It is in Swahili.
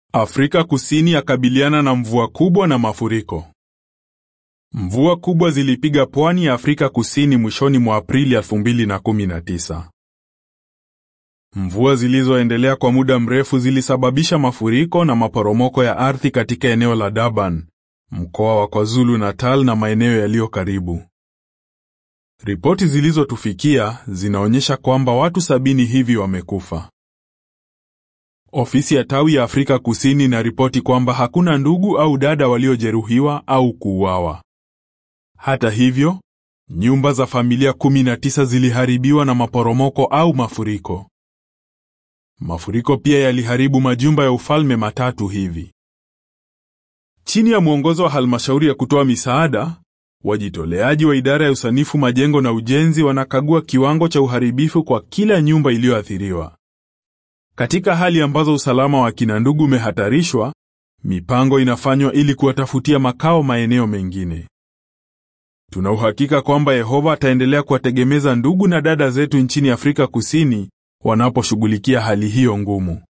Afrika Kusini yakabiliana na mvua kubwa na mafuriko. Mvua kubwa zilipiga pwani ya Afrika Kusini mwishoni mwa Aprili 2019. Mvua zilizoendelea kwa muda mrefu zilisababisha mafuriko na maporomoko ya ardhi katika eneo la Durban, mkoa wa KwaZulu Natal na maeneo yaliyo karibu. Ripoti zilizotufikia zinaonyesha kwamba watu sabini hivi wamekufa. Ofisi ya tawi ya Afrika Kusini inaripoti kwamba hakuna ndugu au dada waliojeruhiwa au kuuawa. Hata hivyo, nyumba za familia 19 ziliharibiwa na maporomoko au mafuriko. Mafuriko pia yaliharibu majumba ya ufalme matatu hivi. Chini ya mwongozo wa halmashauri ya kutoa misaada, wajitoleaji wa idara ya usanifu majengo na ujenzi wanakagua kiwango cha uharibifu kwa kila nyumba iliyoathiriwa. Katika hali ambazo usalama wa kina ndugu umehatarishwa, mipango inafanywa ili kuwatafutia makao maeneo mengine. Tuna uhakika kwamba Yehova ataendelea kuwategemeza ndugu na dada zetu nchini Afrika Kusini wanaposhughulikia hali hiyo ngumu.